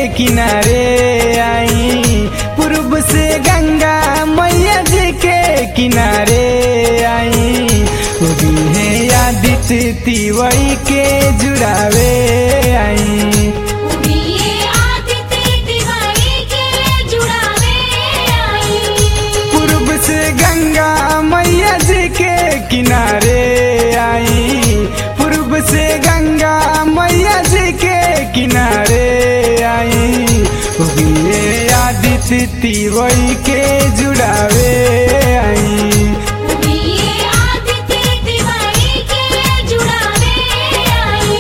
किनारे आई पूर्व से गंगा मैया जी के किनारे आई उगी है आदित्य तिवई के जुड़ावे आई उड़िए आदित्य दिवाली के जुड़ावे आई पूर्व से गंगा मैया जी के किनारे आई पूर्व से गंगा मैया जी के किनारे आई उगिए आदित्य तिवई के जुड़ावे आई उड़िए आदित्य दिवाली के जुड़ावे आई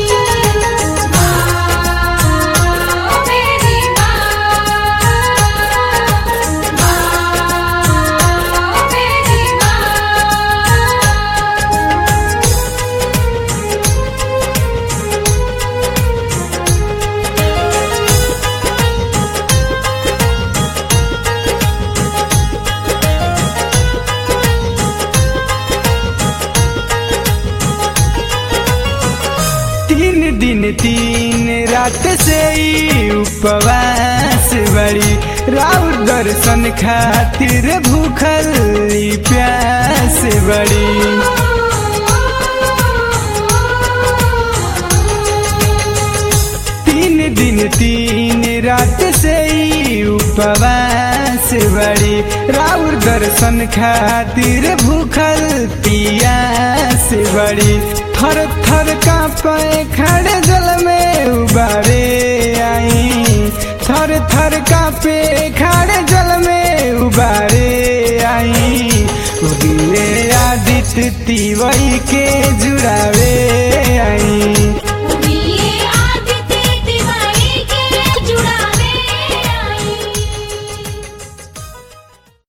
माँ मेरी माँ माँ मेरी माँ तीन दिन तीन रात से ही उपवास बड़ी राउर दर्शन खातिर भूखल ई प्यास बड़ी तीन दिन तीन रात से ही उपवास बड़ी राउर दर्शन खातिर भूखल पियास बड़ी थर थर कांपे खड़े जल में उबारे आई थर थर कांपे खड़े जल में उबारे आई उगिए आदित्य तिवई के जुड़ावे आई